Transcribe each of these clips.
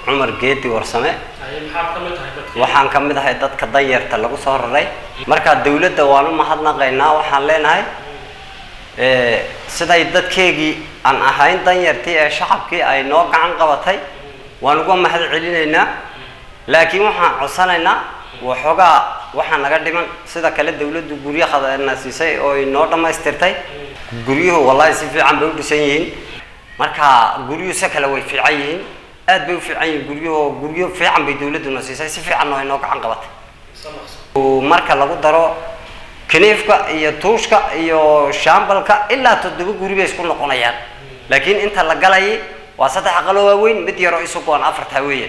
cumar geedi warsame Ay, maxaad ka mid tahay dadkii waxaan ka mid ahay dadka danyarta lagu soo raray marka dawladda waan u mahadnaqaynaa waxaan leenahay eh, siday dadkeegii aan ahayn danyartii ee shacabkii ay noo gacan qabatay waan uga mahad celinaynaa laakiin waxaan codsanaynaa waxoogaa waxaa naga dhiman sida kale dawladdu guryo khadana siisay oo ay noo dhammaystirtay guryuhu wallahi si fiican bay u dhisan yihiin marka guryuhu se kale way fiican yihiin aad bay u fiican yihiin guryuhu guryo fiican bay dawladduna siisay si fiicanna way noo gacan qabatay sanaqsan Uu marka lagu daro kiniifka iyo tuushka iyo shaambalka ilaa toddoba guri bay isku noqonayaan laakiin inta la galayay waa saddex aqalo waaweyn mid yaroo isugu aan afartaa weeyaan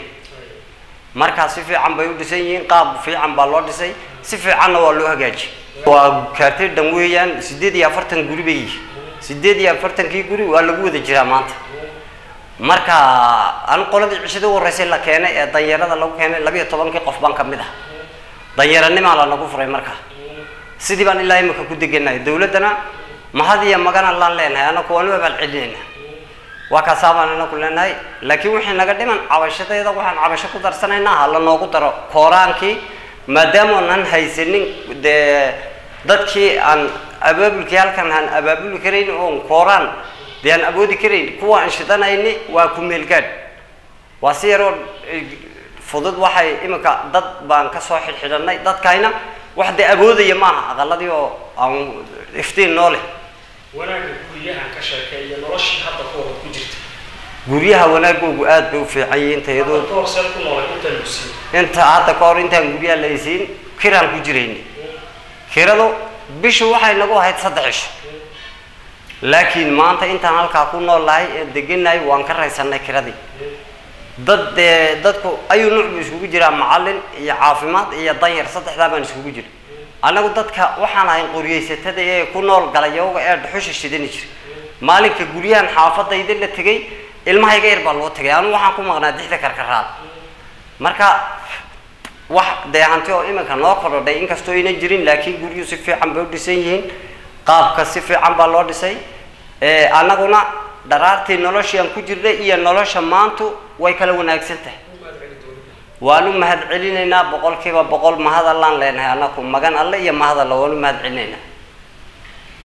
markaa si fiican bay u dhisan yihiin qaab fiican baa loo dhisay si fiicanna waa loo hagaajiyay waa kaartay dhan weeyaan sideed iyo afartan guri bay yihiin sideed iyo afartankii guri waa lagu wada jiraa maanta marka an qoladii cishada u horreysay la keenay ee danyarada lagu keenay labiyo tobankii qof baan ka mid ah danyaranimaa la nagu furay markaa sidii baan ilaa imika ku degenahay dawladdana mahad iyo magana laan leenahay anaku waanu abaal celinayna waa kaasaa baan inaku leenahay laakiin wixii naga dhiman cabashadeeda waxaan cabasho ku darsanaynaa ha la noogu daro kooraankii maadaama aanan haysanin dee dadkii aan abaabulkii halkan aan abaabuli karayn oon kooraan dee aan awoodi karayn kuwa aan shidanayni waa ku meelgaadh waa si yaroo eh, fudud waxay imika dad baan kasoo xidhxidhanay dadkayna wax dee awoodaya maaha aqaladii oo aan iftiin noo leh wanaagga guryahan ka sheekay iyo noloshii hadda ku wada ku jirta guryaha wanaagoogu aad bay u fiican yihiin hadda tayadooda ka hor seel ku noolay inta lagu siiyey inta hadda ka hor intaan guryaha la haysiin kiraan ku jirayni kiradu bishu waxay nagu ahayd saddex cisho laakiin maanta intaan halkaa ku nool lahay ee degenahay waan ka raysanay kiradii dad dee dadku ayuu nuuc buu iskugu jiraa macallin iyo caafimaad iyo danyar saddexdaa baan iskugu jira annagu dadka waxaan ahayn qoryaysatada ee ku nool galayooga ee dhuxusha shidani jira maalinka guryahan xaafadayda la tegay ilmahayga yar baa loo tegay anu waxaan ku maqnaa dixda karkaraad marka wax dee hanti oo iminka noo korodhay inkastoo aynan jirin laakiin guryuhu si fiican bay u dhisan yihiin qaabka si fiican baa loo dhisay ee annaguna dharaartii noloshii aan ku jirnay iyo nolosha maantu way kala wanaagsan tahay waanu mahad celinaynaa boqolkiiba boqol mahad allaan leenahay annaku magan alle iyo mahad alle waanu mahad celinaynaa